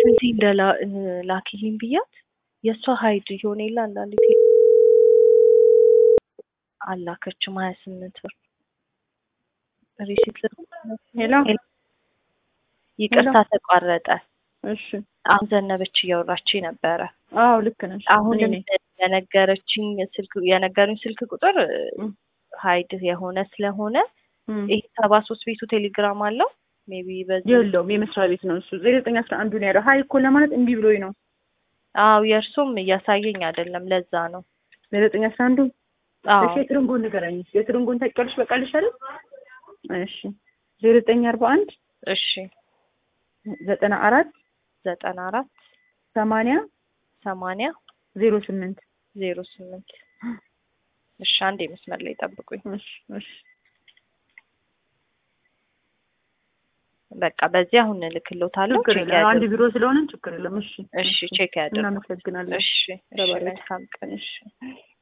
ስንቴ እንደ ላኪልኝ ብያት የእሷ ሀይድ የሆነ የለ አንዳንድ አላከችም ሀያ ስምንት ብር ሪሲት ሄሎ ይቅርታ ተቋረጠ። እሺ አሁን ዘነበች እያወራች ነበረ። አዎ ልክ ነሽ። አሁንም እኔ ነኝ። የነገረችኝ ስልክ የነገሩኝ ስልክ ቁጥር እም። ሀይድ የሆነ ስለሆነ እም። ይሄ ሰባ ሶስት ቤቱ ቴሌግራም አለው ሜቢ በዚህ የለውም የመስሪያ ቤት ነው እሱ ዜሮ ዘጠኝ አስራ አንዱ ነው ያለው። ሀይ እኮ ለማለት እምቢ ብሎኝ ነው። አዎ የእርሱም እያሳየኝ አይደለም። ለዛ ነው። ዜሮ ዘጠኝ አስራ አንዱ አዎ እሺ የትርንጎን ንገረኝ። የትርንጎን ታውቂያለሽ? በቃልሽ አይደል? እሺ ዜሮ ዘጠኝ አርባ አንድ እሺ ዘጠና አራት ዘጠና አራት ሰማንያ ሰማንያ ዜሮ ስምንት ዜሮ ስምንት እሺ አንዴ መስመር ላይ ጠብቁኝ። እሺ እሺ በቃ በዚህ አሁን እልክልዎታለሁ። ችግር ቼክ የለም። አንድ ያድርጉ። ቢሮ ስለሆነ ችግር የለም። እሺ እሺ ቼክ ያድርጉ። እናመሰግናለን። እሺ እሺ ተባረክ። መልካም ቀን። እሺ